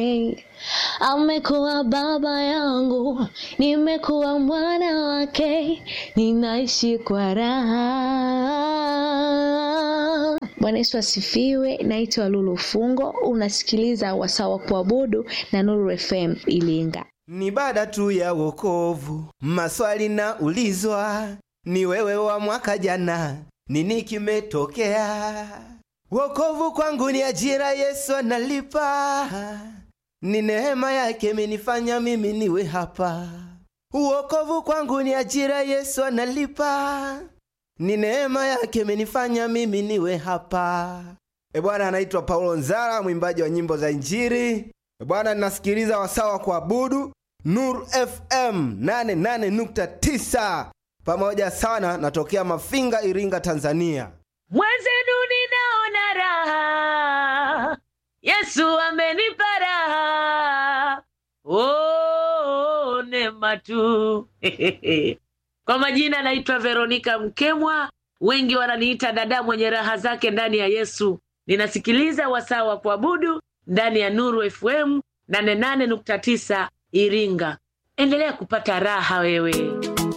Amekuwa baba yangu, nimekuwa mwana wake, ninaishi kwa raha. Bwana Yesu asifiwe. Naitwa Lulu Fungo, unasikiliza wasaa wa kuabudu na Nuru FM Ilinga. Ni baada tu ya wokovu, maswali na ulizwa, ni wewe wa mwaka jana, nini kimetokea? Wokovu kwangu ni ajira, Yesu analipa, ni neema yake imenifanya mimi niwe hapa. Wokovu kwangu ni ajira, Yesu analipa, ni neema yake imenifanya mimi niwe hapa. E Bwana, anaitwa Paulo Nzara, mwimbaji wa nyimbo za Injili. E Bwana, ninasikiliza wasawa kuabudu Nuru FM 88.9 pamoja sana, natokea Mafinga, Iringa, Tanzania. Mwenzenu ninaona raha, Yesu amenipa raha, oh, neema tu Kwa majina naitwa Veronika Mkemwa, wengi wananiita dada mwenye raha zake ndani ya Yesu. Ninasikiliza wasaa wa kuabudu ndani ya Nuru FM 88.9 Iringa. Endelea kupata raha wewe.